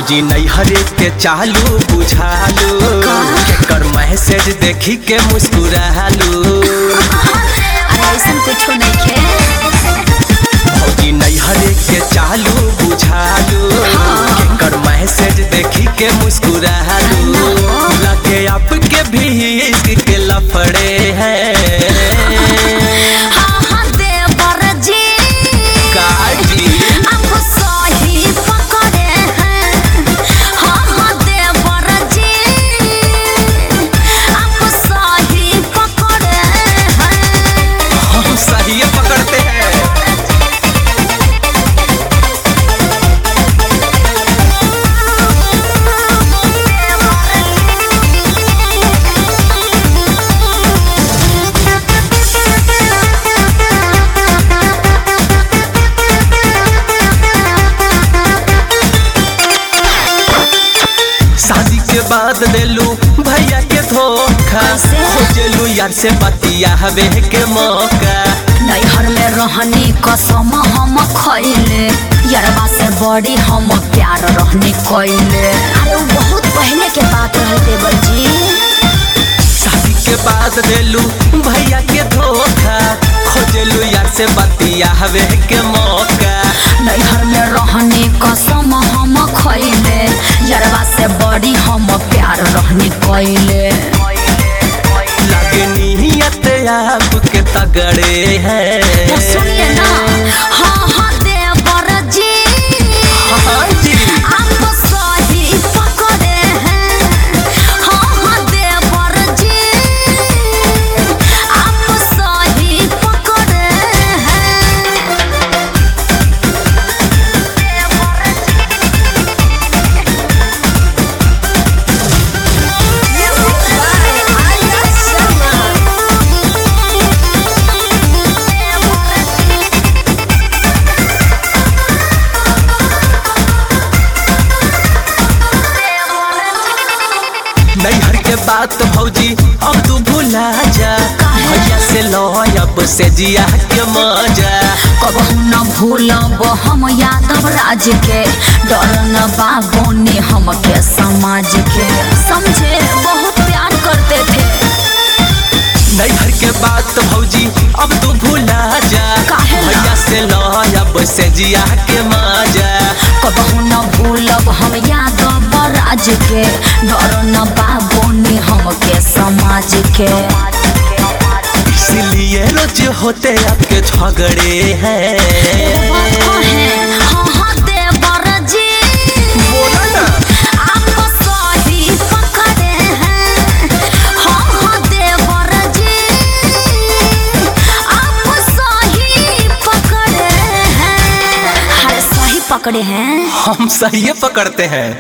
भौजी नैहरे के चालू बुझालू केकर मैसेज देखी के मुस्कुरालू अरे ऐसन कुछो नइखे भौजी नैहरे के चालू बुझालू केकर मैसेज देखी के मुस्कुरालू लगे आपके भी इश्क के लफड़े हैं हाँ हाँ देवर जी काजी आप सही पकड़े हैं हाँ हाँ देवर जी आप सही पकड़े हैं हम सही पकड़ते हैं शादी के बाद देलू भैया के धोखा कैसे? खोजलू यार से बतिया हवे के मौका नैहर में रहनी कसम हम खैले यरबा से बड़ी हम प्यार रहने कैले अरे वो बहुत पहले के बात रहे देवर जी शादी के बाद देलू भैया के धोखा खोजलू यार से बतिया हवे के मौका नैहर में रहने कसम हम खैले यरबा से बड़ी हम प्यार रहने कैले लगे नियत आपके तगड़े हैं सुनिए ना हाँ हाँ देवर जी हाँ जी आप सही पकड़े हैं हाँ हाँ देवर जी आप सही पकड़े हैं नैहर के बात भौजी अब तू भुला जा भैया से लो अब से जिया के मजा कबहू न भूलब हम यादव राज के डर न बाबोने हमके समाज के समझे बहुत प्यार करते थे नैहर के बात भौजी अब तू भुला जा काहे ला? भैया से लो अब से जिया के मजा कबहू न भूलब हम यादव राज के डर न बाबोने हमके समाज के इसलिए रोज होते आपके झगड़े हैं बात कहे, हाँ हाँ देवर जी बोला ना आप सही पकड़े हैं हाँ हाँ देवर जी आप सही पकड़े हैं अरे सही पकड़े हैं हम सही पकड़ते हैं